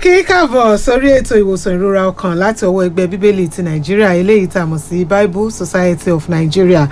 kí káàbọ̀ sórí ètò ìwòsàn ìrora ọkàn láti ọwọ́ ẹgbẹ́ bíbélì ti nàìjíríà eléyìí tá a mọ̀ sí bible society of nigeria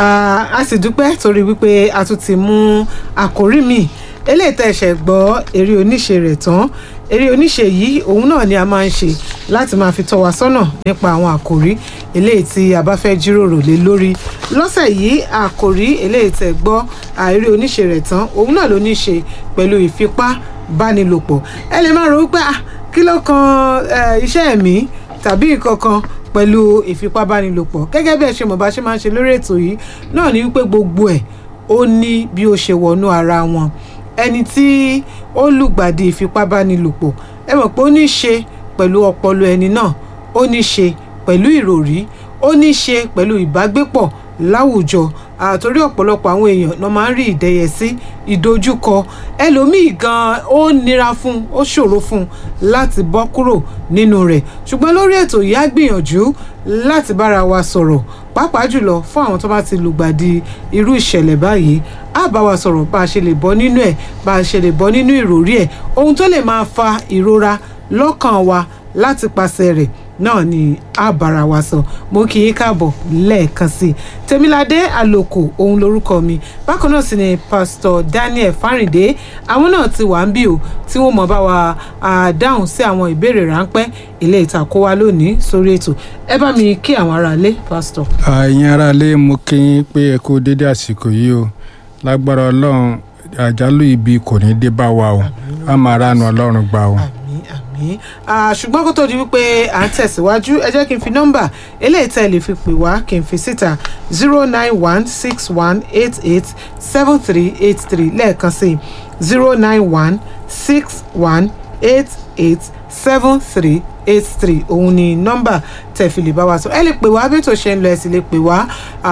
a sì dúpẹ́ torí wípé a tún ti mú àkórí mi eléyìí tẹ̀ ṣẹ̀ gbọ́ eré oníṣe rẹ̀ tán eré oníṣe yìí òun náà ni a máa ń ṣe láti máa fi tọ́ wa sọ́nà nípa àwọn àkòrí eléyìí tí a bá fẹ́ jíròrò lé lórí lọ́sẹ̀ yìí àkòrí eléyìí tẹ̀ gbọ́ eré oníṣe rẹ̀ tán òun náà ló ní ṣe pẹ̀lú ìfipá bánilòpọ̀ ẹ lè máa rò wípé ah kí ló kan iṣẹ́ ẹ̀mí tàbí nǹkan kan pẹ̀lú ìfipábánilòpọ̀ gẹ́gẹ́ bí ẹ ṣe mọ̀ bá ṣe máa ń ṣe lórí ètò yìí náà ni wípé gbogbo ẹ̀ ó ní bí ó ṣe wọnú ara wọn ẹni tí ó lùgbàdì ìfipábánilòpọ̀ ẹ mọ̀ pé ó ní ṣe pẹ̀lú ọpọlọ ẹni náà ó ní ṣe pẹ̀lú ìròrí ó ní ṣe pẹ̀lú ìbágbépọ̀ láwùjọ àtòrí ọ̀pọ̀lọpọ̀ àwọn èèyàn náà máa ń rí ìdẹ́yẹsí ìdojúkọ ẹlòmíì gan ó nira fún ó ṣòro fún láti bọ́ kúrò nínú rẹ̀ ṣùgbọ́n lórí ètò yìí á gbìyànjú láti bára wa sọ̀rọ̀ pàápàá jùlọ fún àwọn tó bá ti lùgbàdì irú ìṣẹ̀lẹ̀ báyìí á bá wa sọ̀rọ̀ bá a ṣe lè bọ́ nínú ẹ̀ bá a ṣe lè bọ́ nínú ìròrí ẹ̀ ohun tó lè máa fa ìrora lọ́kàn wa láti pàṣẹ rẹ̀ náà ni a bára wa sọ mo kì í káàbọ̀ lẹ́ẹ̀kan sí i tèmiládé àlòkù òun lorúkọ mi bákan náà sì ni pásítọ̀ daniel fáríndé àwọn náà ti wà ń bí o tí wọ́n mọ̀ bá wa dáhùn sí àwọn ìbéèrè ráńpẹ́ ilé ìtàkó wa lónìí sórí ètò ẹ bá mi kí àwọn aráalé pásítọ̀. àyìn aráalé mo kí yín pé ẹ kú dédé àsìkò yìí o lágbára ọlọ́run àjálù ibi kò ní dé bá wa o a máa ránu ọlọ́run gbà o. àmín àmín ṣùgbọ́n kó tó di wípé à ń tẹ̀síwájú ẹ jẹ́ kí n fi nọ́mbà eléyìí tẹ́ lè fi pè wá kí n fi síta zero nine one six one eight eight seven three eight three lẹ́ẹ̀kan sí zero nine one six one eight eight seven three eight three òun ni nọ́mbà tẹ́ fi lè bá wa sọ ẹ lè pè wá bí ètò ṣe ń lọ ẹ sì lè pè wá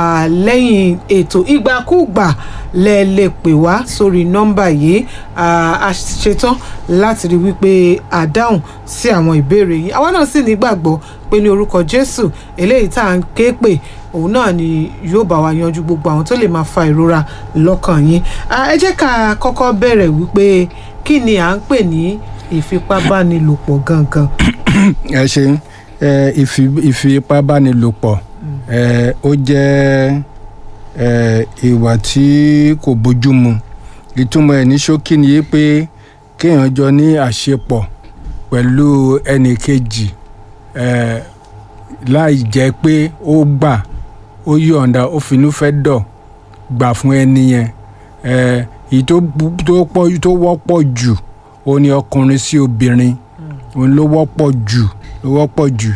lẹ́yìn ètò ìgbàkúùgbà lẹ lè pè wá sórí nọ́mbà yìí a ṣetán láti rí wípé a dáhùn sí àwọn ìbéèrè yìí àwa náà sì nígbàgbọ́ pé ní orúkọ Jésù eléyìí tá à ń ké pè òun náà ni yóò bá wa yanjú gbogbo àwọn tó lè máa fa ìrora lọ́kàn yín ẹ jẹ́ ká kọ́kọ́ bẹ̀rẹ̀ wípé kí ni à ń pè ní ìfipábánilòpọ̀ gangan. ẹ ṣe ìfipábánilòpọ̀ ó jẹ́ ìwà tí kò bójúmu ìtumọ̀ ẹ̀ ní ṣókí ni yé pé kéèyàn jọ ní àṣepọ̀ pẹ̀lú ẹnì kejì láì jẹ́ pé ó gbà ó yọ̀ǹda ó finú fẹ́ dọ̀ gbà fún ẹni yẹn èyí tó wọ́pọ̀ jù ó ní ọkùnrin sí obìnrin òun ló wọ́pọ̀ jù ló wọ́pọ̀ jù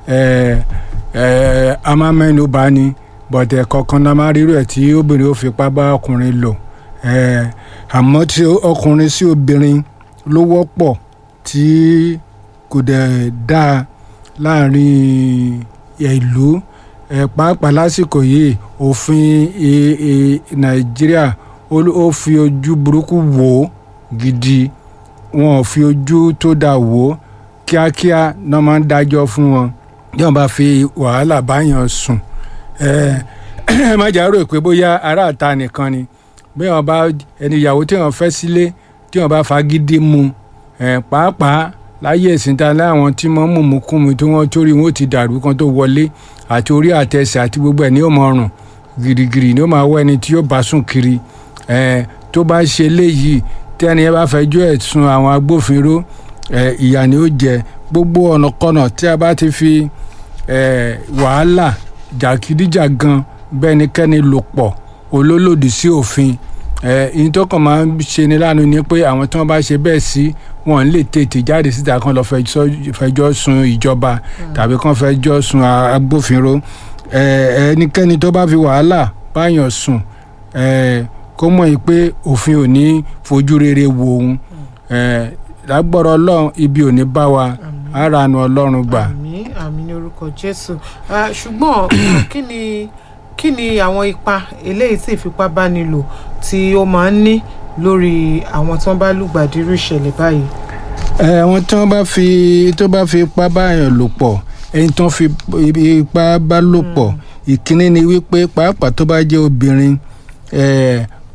a máa mẹ́nu bá ní bọ̀dẹ̀ kọ̀ọ̀kan náà máa rírò ẹ̀ tí obìnrin ó fipá bá ọkùnrin lò àmọ́ tí ọkùnrin sí obìnrin ló wọ́pọ̀ tí kò dẹ̀ dáa láàrin ìlú pàápàá lásìkò yìí òfin nàìjíríà ó fi ojú burúkú wò ó gidi wọn ò fi ojú tó dáa wò ó kíákíá náà máa ń dájọ́ fún wọn yóò bá fi wàhálà báyàn sùn ẹ má jà rò pé bóyá aráàta nìkan ni bí wọn bá ẹni ìyàwó tí wọn fẹ́ sílé tí wọn bá fagídí mu pàápàá láyé ìsìnta láwọn tí wọn mú mú kú mi tí wọn torí wọn ti dàrú kan tó wọlé àti orí àtẹsẹ̀ àti gbogbo ẹ̀ ní ó máa rùn girigiri ní ó máa wọ ẹni tí yóò bá sùn kiri tó bá ṣe léyìí tí ẹni yẹn bá fẹjọ́ ẹ̀ sùn àwọn agbófinró ìyà ni ó jẹ gbogbo ọ̀nàkọ́nà tí a bá ti fi wàhálà jàkídíjàgan bẹ́nikẹ́ni lò pọ̀ olólòdì sí òfin ìyẹn tó kàn máa ń ṣe ni lánàá ni pé àwọn tí wọ́n bá ṣe bẹ́ẹ̀ sí wọn lè tètè jáde síta kan lọ fẹjọ́ sun ìjọba tàbí kan fẹjọ́ sun agbófinró ẹnikẹ́ni tó bá fi wàhálà báyàn sùn kó mọ̀ yìí pé òfin ò ní fojú rere wo òun lágbọ́rọ̀ ọlọ́run ibi ò ní bá wa ara nu ọlọ́run gbà. àmín àmín ní orúkọ jésù ṣùgbọ́n kí ni kí ni àwọn ipa eléyìí tí ìfipábánilò tí ó máa ń ní lórí àwọn tí wọ́n bá lùgbàdì irú ìṣẹ̀lẹ̀ báyìí. àwọn tí wọ́n bá fi tó bá fi ipá báyàn lò pọ̀ ẹni tó fi ipá bá lò pọ̀ ìkíní ni wípé pàápàá tó bá jẹ́ obìnrin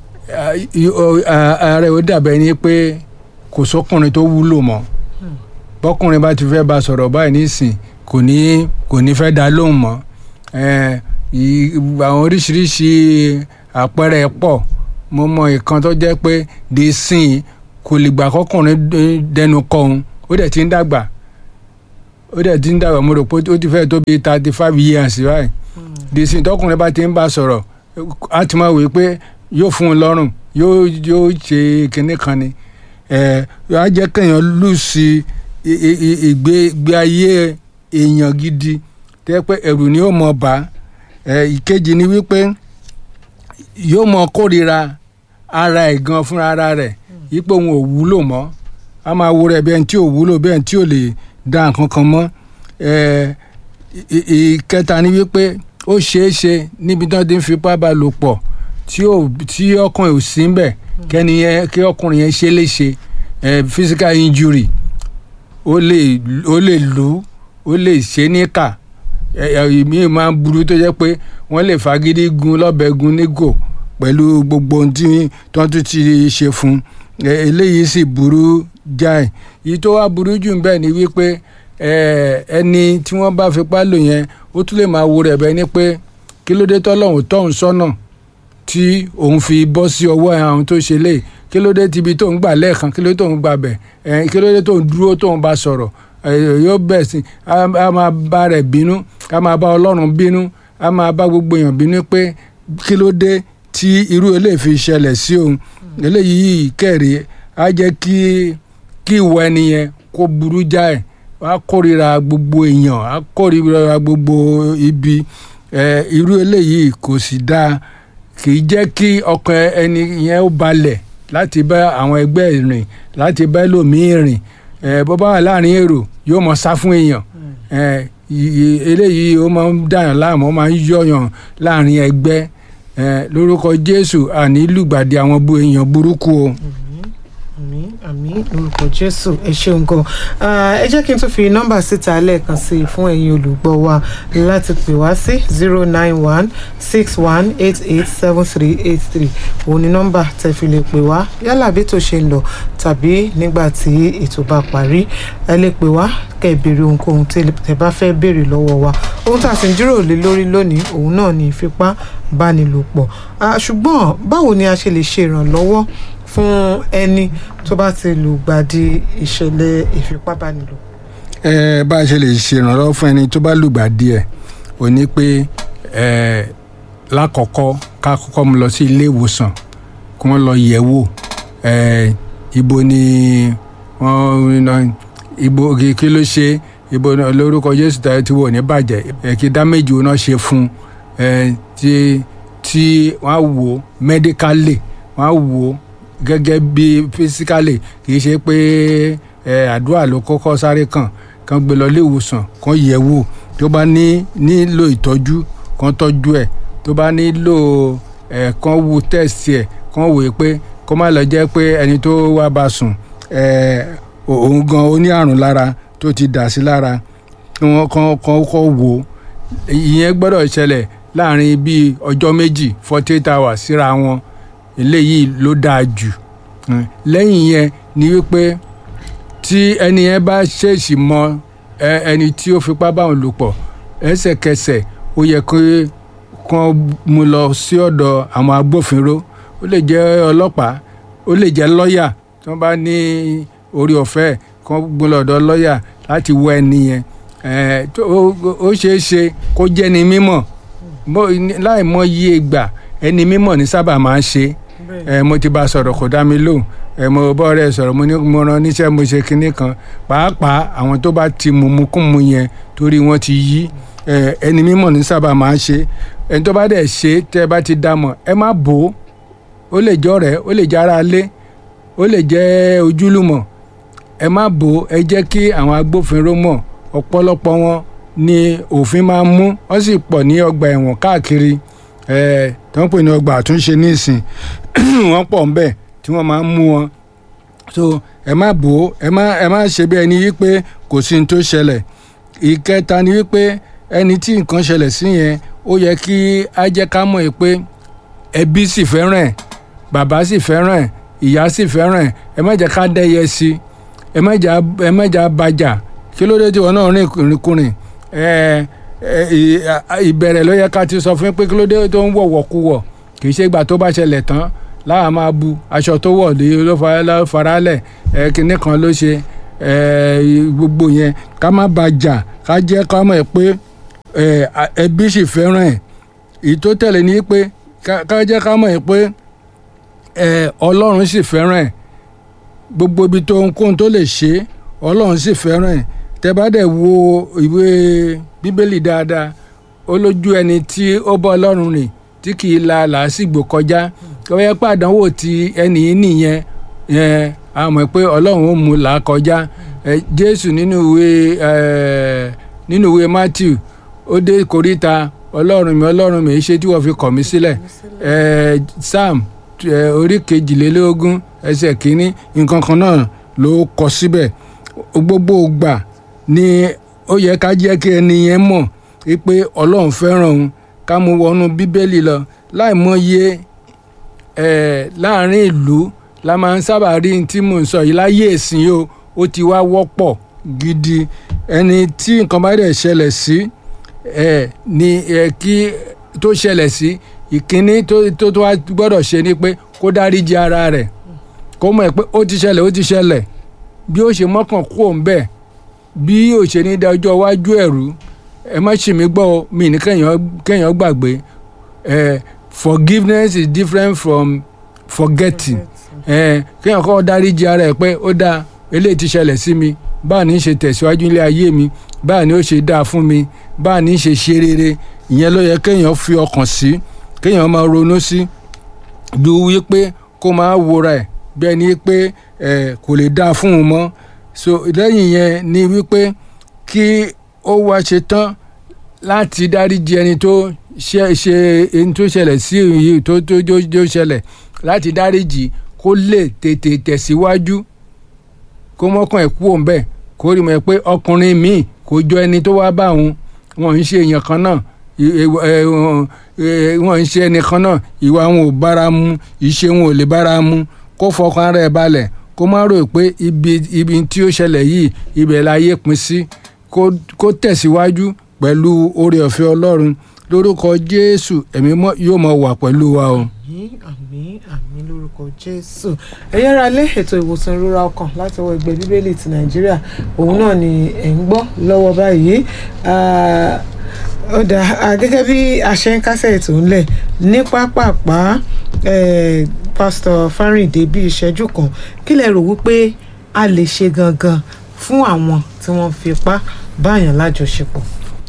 ààrẹ ó dàbẹ̀ ni pé kò sọ́kùnrin tó wúlò mọ́ bọ́kùnrin bá ti fẹ́ bá sọ̀rọ̀ báyìí nísìn kò ní kò ní fẹ́ dá lóhùn mọ́ ẹ ì- àwọn oríṣiríṣi àpẹẹrẹ pọ̀ mo mọ ìkan tó jẹ́ pé di sìn kò lè gbà kọ́kùnrin dé- dẹnu kọ òun ó dẹ̀ ti ń dàgbà ó dẹ̀ ti ń dàgbà mo rò pé ó ti fẹ́ tó bí thirty five years báyìí di sìn tọkùnrin bá ti ń bá sọ̀rọ̀ á ti máa wí pé yóò fún un lọ́rùn yóò yóò ṣe kinní kan ni ẹ á jẹ́ kéèyàn lù sí i- i- i- ìgbé ìgbé ayé èèyàn gidi tẹ́ pé ẹ̀rù ni ó mọ̀ bá ẹ ìkejì ni wípé yóò mọ kórìíra ara ẹ̀ gan fúnra ara rẹ̀ yípo òun ò wúlò mọ́ a máa wo rẹ̀ bẹ́ẹ̀ tí ò wúlò bẹ́ẹ̀ tí ò lè dá nǹkan kan mọ́ ẹ ì- ì- ìkẹta ni wípé ó ṣeé ṣe níbi tí wọ́n ti ń fipá bá lò pọ̀ tí ò tí ọkùnrin ò sí ń bẹ̀ kẹ́ni yẹn kí ọkùnrin yẹn ṣe é léṣe ẹ physical injury ó lè ó lè lù ú ó lè ṣe é níkà ìmí máa ń burú tó jẹ́ pé wọ́n lè fagídí gun lọ́bẹ̀ gun nígò pẹ̀lú gbogbo ohun tí wọ́n tún ti ṣe fún un Ẹ- eléyìí sì burú jáì èyí tó wá burú jù ń bẹ̀ ni wípé ẹ, ẹni tí wọ́n bá fipá lò yẹn ó tún lè máa wo rẹ̀ bẹ́ẹ̀ ni pé kí ló dé tọ́lọ́hún tọ́hún sọ́nà tí òun fi bọ́ sí ọwọ́ àwọn tó ṣe lé kí ló dé tibi tó ń gbà lẹ́ẹ̀kan kí ló dé tó ń gbà bẹ̀ ẹ̀ kí ló dé tó ń dúró tó ń bá sọ̀rọ̀ ẹ̀ yóò bẹ̀ sí a a máa bá rẹ̀ bínú a máa bá ọlọ́run bínú a máa bá gbogbo èèyàn bínú pé kí ló dé tí irú eléyìí fi ṣẹlẹ̀ sí òun eléyìí kẹ̀rí á jẹ́ kí kí ìwọ ẹni yẹn kó burú jáì á kórìíra gbogbo èèyàn á kórìíra gbogbo ibi ẹ̀ irú eléyìí kò sì dáa kì í jẹ́ kí ọkàn ẹni yẹn ó balẹ̀ láti bá àwọn ẹgbẹ́ rìn láti bá ẹlòmíín rìn ẹ bó bá wà láàrin èrò yóò mọ sá fún èèyàn ẹ ì- ì- eléyìí ó máa ń dàyàn láàmú ó máa ń yọyàn láàrin ẹgbẹ́ ẹ lórúkọ Jésù àní lùgbàdì àwọn bu èèyàn burúkú o. àmín àmín lórúkọ jésù ẹ ṣeun gan Ah, ẹ jẹ́ kí n tún fi nọ́mbà síta lẹ́ẹ̀kan sí i fún ẹ̀yin olùgbọ́ wa láti pè wá sí zero nine one six one eight eight seven three eight three òun ni nọ́mbà tẹ́ fi lè pè wá yálà bí tó ṣe ń lọ tàbí nígbà tí ètò bá parí ẹ lè pè wá kẹ́ ẹ béèrè ohunkóhun tí ẹ bá fẹ́ béèrè lọ́wọ́ wa ohun tá a sì ń jíròrò lé lórí lónìí òun náà ni ìfipábánilòpọ̀ Ah, ṣùgbọ́n báwo ni a ṣe lè ṣe ìrànlọ́wọ́ fún ẹni tó bá ti lùgbàdì ìṣẹ̀lẹ̀ ìfipábánilò. ẹ bá a ṣe lè ṣèrànlọ́wọ́ fún ẹni tó bá lùgbàdì ẹ̀ ò ní pé ẹ lákọ̀ọ́kọ́ ká kọ́kọ́ mú lọ sí ilé ìwòsàn kí wọ́n lọ yẹ̀ wò ẹ ibo ni wọ́n ná- ibo kí kí ló ṣe ibo náà lórúkọ Jésù tàbí tí wọ́n ò ní bàjẹ́ ẹ kí dáméjì wọn náà ṣe fún ẹ tí tí wọ́n á wò ó mẹ́díkálì wọ́n á wò ó gẹ́gẹ́ bí fisikálì kì í ṣe pé ẹ àdúrà ló kọ́kọ́ sáré kàn kàn gbé lọ ilé ìwòsàn kàn yẹ̀ wò tó bá ní nílò ìtọ́jú kàn tọ́jú ẹ̀ tó bá nílò ẹ̀ kàn wò tẹ̀sí ẹ̀ kàn wò ó pé kó má lọ jẹ́ pé ẹni tó wá bá sùn ẹ̀ òun gan ó ní àrùn lára tó ti dà sí lára kí wọ́n kàn kàn kọ́ wò ó ìyẹn gbọ́dọ̀ ṣẹlẹ̀ láàrin bíi ọjọ́ méjì forty eight hours síra wọn eléyìí ló dáa jù Mm. lẹ́yìn yẹn ni wípé tí ẹni yẹn bá ṣèèṣì mọ ẹ- ẹni tí ó fipá bá òun lò pọ̀ ẹsẹ̀kẹsẹ̀ ó yẹ kí kán mú lọ sí ọ̀dọ̀ àwọn agbófinró ó lè jẹ́ ọlọ́pàá ó lè jẹ́ lọ́ọ̀yà tí wọ́n bá ní orí ọ̀fẹ́ kán gbé lọ ọ̀dọ̀ lọ́ọ̀yà láti wọ ẹni yẹn ẹ, tó- ó ó ṣeé ṣe kó jẹ́ ni mímọ̀ Mo- láì mọ iye ìgbà ẹni mímọ̀ ní sábà máa ń ṣe ẹ mo ti bá a sọ̀rọ̀ kò dá mi lóhùn ẹ mo bọ́ ọ̀rẹ́ sọ̀rọ̀ mo ní mo rán níṣẹ́ mo ṣe kinní kan pàápàá àwọn tó bá ti mumukumu yẹn torí wọ́n ti yí ẹ ẹni mímọ̀ ní sábà máa ń ṣe ẹni tó bá dẹ̀ ṣe tẹ́ ẹ bá ti dá mọ̀ ẹ má bò ó ó lè jẹ́ ọ̀rẹ́ ó lè jẹ́ ara lé ó lè jẹ́ ojúlùmọ̀ ẹ má bò ó ẹ jẹ́ kí àwọn agbófinró mọ̀ ọ̀pọ̀lọpọ̀ wọn ni òfin máa ń mú wọ́n sì pọ̀ ní ọgbà ẹ̀wọ̀n káàkiri ẹ̀ tó ń pè ní ọgbà àtúnṣe nísìn wọ́n pọ̀ ń bẹ̀ tí wọ́n máa ń mú wọn so ẹ má bò ó ẹ má ẹ má ṣe bí ẹni wípé kò sí ní tó ṣẹlẹ̀ ìkẹta ni wípé ẹni tí nǹkan ṣẹlẹ̀ sí yẹn ó yẹ kí á jẹ́ ká mọ̀ ẹ́ pé ẹbí sì fẹ́ràn ẹ̀ bàbá sì fẹ́ràn ẹ̀ ìyá sì fẹ́ràn ẹ̀ ẹ má jẹ́ ká dẹ́yẹ sí ẹ má jà ẹ má jà bàjà kí ló dé tí wọn náà rìn ìrìnkùnrin ẹ ẹ ì- à- ìbẹ̀rẹ̀ ló yẹ ká ti sọ fún yín pé kí ló dé tó ń wọ̀wọ̀ kú wọ̀ kì í ṣe ìgbà tó bá ṣẹlẹ̀ tán láà máa bu aṣọ tó wọ̀ lé ló fa- ló faralẹ̀ ẹ kinní kan ló ṣe ẹ gbogbo yẹn ká má bàjà ká jẹ́ ká mọ̀ pé ẹ à- ẹbí sì fẹ́ràn ẹ̀ èyí tó tẹ̀lé ni pé ká ká jẹ́ ká mọ̀ pé ẹ ọlọ́run sì fẹ́ràn ẹ̀ gbogbo ibi tó ohunkóhun tó lè ṣe ọlọ́run sì fẹ́ràn ẹ̀ tẹ́ bá dẹ̀ wo ìwé bíbélì dáadáa ó lójú ẹni tí ó bọ́ ọlọ́run rìn tí kì í la làásìgbò kọjá ó yẹ pé àdánwò ti ẹnì yìí nìyẹn yẹn a mọ̀ pé ọlọ́run ó mú là á kọjá ẹ jésù nínú ìwé ẹ nínú ìwé matthew ó dé koríta ọlọ́run mi ọlọ́run mi ṣé tí wọ́n fi kọ̀ mí sílẹ̀ ẹ sam ẹ, orí kejìlélógún ẹsẹ̀ kínní nǹkan kan náà ló kọ síbẹ̀ gbogbo ìgbà ni ó yẹ ká jẹ́ kí ẹni yẹn mọ̀ pé ọlọ́run fẹ́ràn òun ká mú wọnú bíbélì lọ láì mọye ẹ̀ láàrin ìlú la máa ń sábà rí ní tí mò ń sọ yìí láyé ìsìn o ó ti wá wọ́pọ̀ gidi ẹni tí nǹkan bá dẹ̀ ṣẹlẹ̀ sí ẹ̀ ni ẹ̀ kí tó ṣẹlẹ̀ sí ìkíní tó tó tó wá gbọ́dọ̀ ṣe ni pé kó dáríji ara rẹ̀ kó mọ̀ ẹ́ pé ó ti ṣẹlẹ̀ ó ti ṣẹlẹ̀ bí ó ṣe mọ́kàn kú òun bẹ́ẹ̀ bí ó ṣe ní da ọjọ́ iwájú ẹ̀rú ẹ má ṣì mí gbọ́ o, mi ní kéèyàn kéèyàn gbàgbé ẹ forgiveness is different from forgetting ẹ kéèyàn kọ́ dáríji ara ẹ̀ pé ó dáa eléyìí ti ṣẹlẹ̀ sí mi báà ní í ṣe tẹ̀síwájú ilé ayé mi báà ní ó ṣe dáa fún mi báà ní í ṣe ṣe rere ìyẹn ló yẹ kéèyàn fi ọkàn sí kéèyàn máa ronú sí ju wípé kó máa wòra ẹ̀ bí ẹni pé ẹ kò lè dáa fún un mọ́ so lẹ́yìn yẹn ni wípé kí ó wá ṣe tán láti dáríji ẹni tó ṣe ṣe ẹni tó ṣẹlẹ̀ sí yìí tó tó tó tó ṣẹlẹ̀ láti dáríji kó lè tètè tẹ̀síwájú kó mọ́kàn ẹ̀ kú òun bẹ́ẹ̀ kó rí mọ̀ pé ọkùnrin míì kò jọ ẹni tó wá bá òun wọn ń ṣe èèyàn kan náà ì- ì- ẹ, wọn- ẹ, wọn ń ṣe ẹnì kan náà ìwà wọn ò bára mu ìṣe wọn ò lè bára mu kó fọkàn ara ẹ̀ balẹ̀ kó má rò pé ibi ibi tí ó ṣẹlẹ̀ yìí ibẹ̀ láyé pin sí kó kó tẹ̀síwájú pẹ̀lú oore ọ̀fẹ́ ọlọ́run lórúkọ jésù ẹ̀mí mọ́ yóò máa wà pẹ̀lú wa o. àmín àmín àmín lórúkọ jésù ẹ̀yin ará lé ètò ìwòsàn ìrora ọkàn láti ọwọ́ ẹgbẹ́ bíbélì ti nàìjíríà òun náà ni ẹ̀ ń gbọ́ lọ́wọ́ báyìí Ah, ó dà ah, gẹ́gẹ́ bí a ṣe ń kásẹ̀ ètò ńlẹ̀ ní pápápá eh, pásítọ̀ fárìndé bí ìṣẹ́jú kan kí lẹ rò wípé a lè ṣe gangan fún àwọn tí wọ́n fipá báyàn lájọṣepọ̀.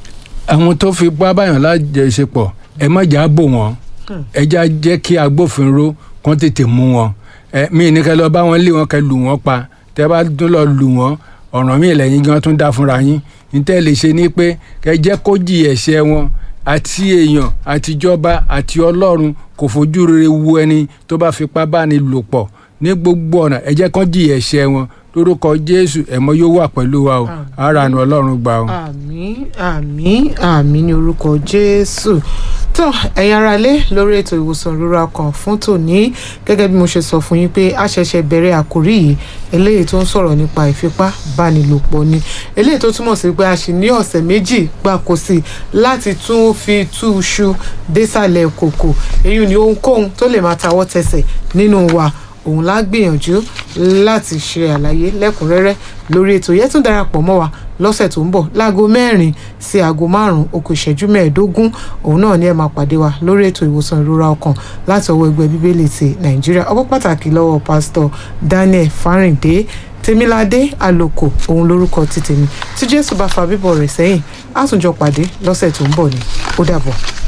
àwọn tó fi bá báyàn lájẹsepọ̀ ẹ má jà á bò wọ́n Hmm. ẹ já jẹ́ kí agbófinró kán tètè mú wọn ẹ mí ní kẹ́ lọ bá wọn lé wọn kẹ́ lù wọ́n pa tẹ́ bá tún lọ lù wọ́n ọ̀ràn míì lẹ́yìn gan tún dá fúnra yín níta lè ṣe ni pé kẹ́ jẹ́ kó jì ẹ̀ṣẹ̀ wọn àti èèyàn àtijọba àti ọlọ́run kò fojú rere wu ẹni tó bá fipá bá ní lò pọ̀ ní gbogbo ọ̀nà ẹ jẹ́ kán jì ẹ̀ṣẹ̀ wọn lórúkọ jésù ẹ̀mọ́ yóò wà pẹ̀lú wa o Àmín. ara àánú ọlọ́run gbà o. àmín àmín àmín ní orúkọ jésù tó ẹ̀yin ará ilé lórí ètò ìwòsàn ìrora ọkàn fún tòní gẹ́gẹ́ bí mo ṣe sọ fún yín pé a ṣẹ̀ṣẹ̀ bẹ̀rẹ̀ àkórí yìí eléyìí tó ń sọ̀rọ̀ nípa ìfipábánilòpọ̀ ni eléyìí tó túmọ̀ sí pé a sì ní ọ̀sẹ̀ méjì gbáko sí i láti tún fi tú iṣu désàlẹ̀ kòkò èyí ni ohunkóhun tó lè máa tawọ́ tẹsẹ̀ nínú wa òun la gbìyànjú láti ṣe àlàyé lẹ́kùnrẹ́rẹ́ lórí ètò yẹn tún darapọ̀ mọ́ wa lọ́sẹ̀ tó ń bọ̀ láago mẹ́rin sí aago márùn-ún okò ìṣẹ́jú mẹ́ẹ̀ẹ́dógún òun náà ni ẹ máa pàdé wa lórí ètò ìwòsàn ìrora ọkàn láti ọwọ́ ẹgbẹ́ bíbélì ti nàìjíríà ọpọ́ pàtàkì lọ́wọ́ pásítọ̀ daniel fáríǹdé tèmiládé àlòkò òun lórúkọ ti tèmi tí jésù bá fa bíbọ̀ rẹ̀ sẹ́yìn á tún jọ pàdé lọ́sẹ̀ tó ń bọ̀ ni ó dàbọ̀.